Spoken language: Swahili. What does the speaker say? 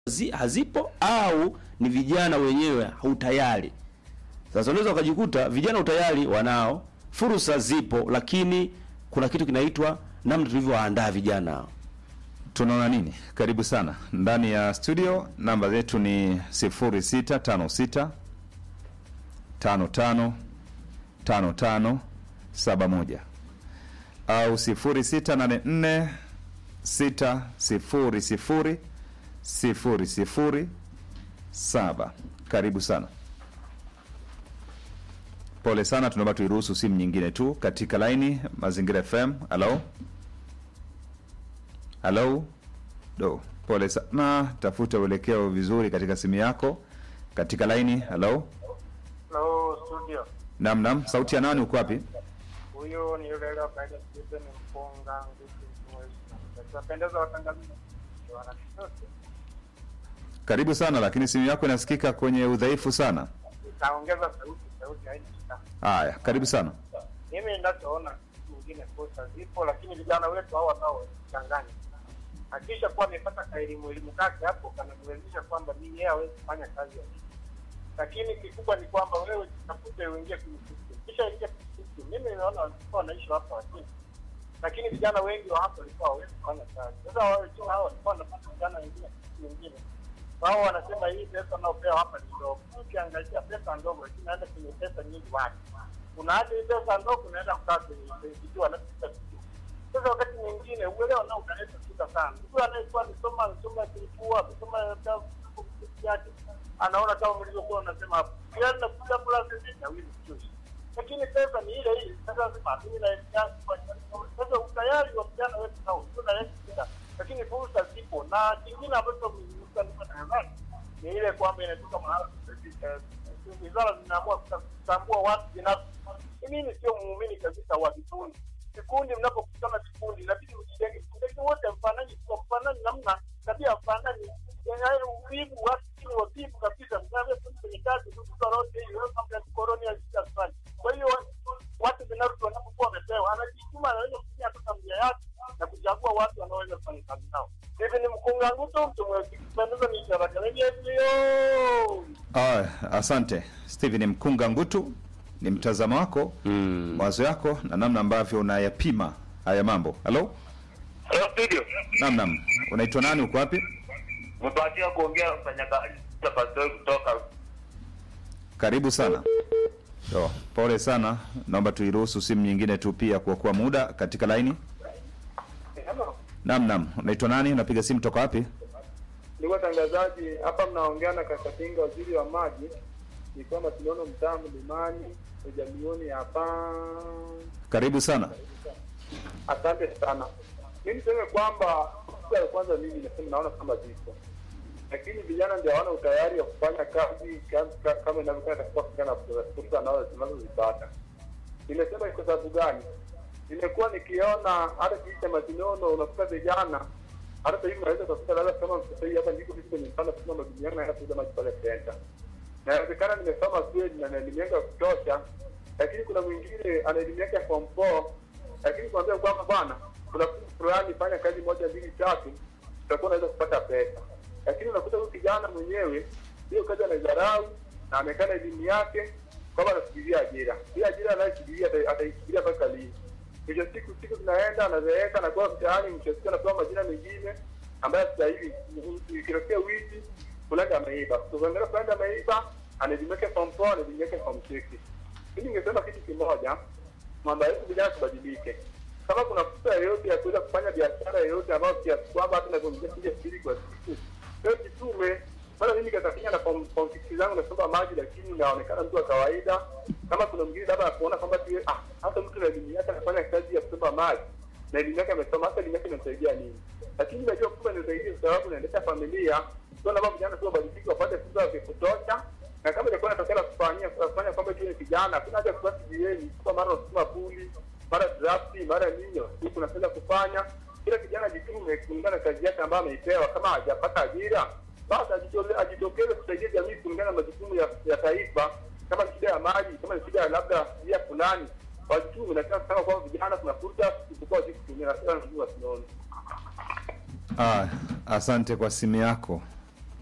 zi, hazipo au ni vijana wenyewe hautayari. Sasa unaweza ukajikuta vijana utayari wanao, fursa zipo, lakini kuna kitu kinaitwa namna tulivyowaandaa vijana hao. Tunaona nini? Karibu sana ndani ya studio. Namba zetu ni 0656 55 55 71 au 0684 600 00 7. Karibu sana. Pole sana, tunaomba tuiruhusu simu nyingine tu katika laini Mazingira FM. Halo, halo, do, pole sana, tafuta uelekeo vizuri katika simu yako katika laini. Halo, Hello, studio. nam nam, sauti ya nani? Uko wapi? Huyu ni yule yule ambaye Stephen Mpunga Nguti Mwezi. Tunapendeza watangazaji wana chochote. Karibu sana, lakini simu yako inasikika kwenye udhaifu sana. Itaongeza sauti, sauti haina shida. Haya, karibu sana. Mimi ninachoona nyingine fursa zipo, lakini vijana wetu hao nao changanya. Hakisha kuwa amepata kaelimu elimu kake hapo kanamwezesha kwamba mimi yeye hawezi kufanya kazi ya hii. Lakini kikubwa ni kwamba wewe tafute uingie kwenye system. Kisha ingia kwenye system. Mimi naona walikuwa wanaishi hapa lakini lakini vijana wengi wa hapa walikuwa hawezi kufanya kazi. Sasa wao tu hao walikuwa wanapata vijana wengine kitu wengine. Wao wanasema hii pesa unaopewa hapa ni ndogo. Ukiangalia pesa ndogo lakini naenda kwenye pesa nyingi wapi? Unaacha hii pesa ndogo unaenda kukaa kwenye kitu anapita kitu. Sasa wakati mwingine uelewa nao ukaleta shida sana. Mtu anayekuwa amesoma amesoma kilikuwa amesoma yake anaona kama mlivyokuwa unasema hapo. Yaani nakuja kula sisi na wili kuchosha. Lakini pesa ni ile ile. Sasa nasema mimi na sasa utayari wa vijana wetu nao tunaleta shida. Lakini fursa zipo na kingine ambacho mlikuwa tangazaji ni ile kwamba inatoka mahala wizara zinaamua kutambua watu binafsi. Mimi sio muumini kabisa wa vikundi. Vikundi, mnapokutana vikundi, inabidi mjijenge vikundi, lakini wote mfanani, kwa mfanani namna tabia mfanani, yaani uvivu, watu chini wavivu kabisa, mnawe kwenye kazi tu kutoa rote hiyo mambo ya koroni ya shida sana. Kwa hiyo watu binafsi wanapokuwa wamepewa, anajituma, anaweza kutumia hata familia yake na kuchagua watu wanaoweza kufanya kazi nao. Hivi ni mkunga ngutu mtu mwenye ni charaka lenye hiyo Ah, asante Steven Mkunga Ngutu, ni mtazamo wako Mm. mawazo yako na namna ambavyo unayapima haya mambo. Halo, Hello studio. nam nam, unaitwa nani? Uko wapi? Mbahatika kuongea mfanyakazi tafadhali kutoka Karibu sana. Yo, pole sana, naomba tuiruhusu simu nyingine tu pia kuokoa muda katika laini. Hello. Nam nam, unaitwa nani? Unapiga simu toka wapi? Ndugu watangazaji, hapa mnaongea na Kakatinga, waziri wa maji. Ni kwamba tunaona mtaa mlimani ujamioni hapa. Karibu sana. Asante sana. Mi niseme kwamba siku ya kwanza mimi nasema naona kama zipo, lakini vijana ndio hawana utayari wa kufanya kazi ka- ka- kama inavyokuwa katika kufanya fursa nao zinazozipata. Nimesema ni kwa sababu gani? Nimekuwa nikiona hata kijiji cha Masinono unakuta vijana hata sasa hivi unaweza kukuta labda kama sasa hivi hapa ndiko kitu kwenye mfano kama majukumu yangu naenda kuuza maji pale center. Na inawezekana nimesoma kweli na na elimu yangu ya kutosha, lakini kuna mwingine ana elimu yake ya form 4 lakini kuambia kwamba bwana, kuna kitu fulani, fanya kazi moja mbili tatu, utakuwa unaweza kupata pesa. Lakini unakuta huyu kijana mwenyewe hiyo kazi anaidharau na amekaa na elimu yake kwamba anafikiria ajira. Hii ajira anayofikiria ata- ataifikiria mpaka lini? Mwisho siku siku zinaenda, anazeeka, anakuwa mtaani, mwisho siku anapewa majina mengine ambayo sasa hivi ikitokea wizi fulani ameiba, ukiangalia fulani ameiba, anajimweka form 4 anajimweka form 6. Mimi ningesema kitu kimoja, mambo yetu vijana tubadilike. Kama kuna fursa yoyote ya kuweza kufanya biashara yoyote ambayo kiasi kwamba hata navyomjia kuja mbili kwa siku, leo jitume. Maana mimi katafanya na form form six zangu nasoma maji, lakini naonekana mtu wa kawaida. Kama kuna mwingine labda anakuona kwamba tu ah, hata mtu na elimu yake anafanya kazi ya kusoma maji na elimu yake amesoma, hata elimu yake inamsaidia nini? Lakini najua kwamba inasaidia kwa sababu inaendesha familia. Kwa sababu vijana sio badiliki, wapate fursa ya kutosha na kama ilikuwa inatokea kufanyia kufanya kwamba tu ni kijana, hakuna haja ya kubaki jieni kwa mara unasema puli mara drafti mara nini, huku unapenda kufanya. Kila kijana jitume kulingana na kazi yake ambayo ameipewa. Kama hajapata ajira, basi ajitole- ajitokeze kusaidia jamii kulingana na majukumu ya, ya taifa. Kama ni shida ya maji, kama ni shida ya labda njia fulani, wajitume. Na kama kwamba vijana kuna fursa isipokuwa wajui kutumia, na sasa ndio wasione Ah, asante kwa simu yako.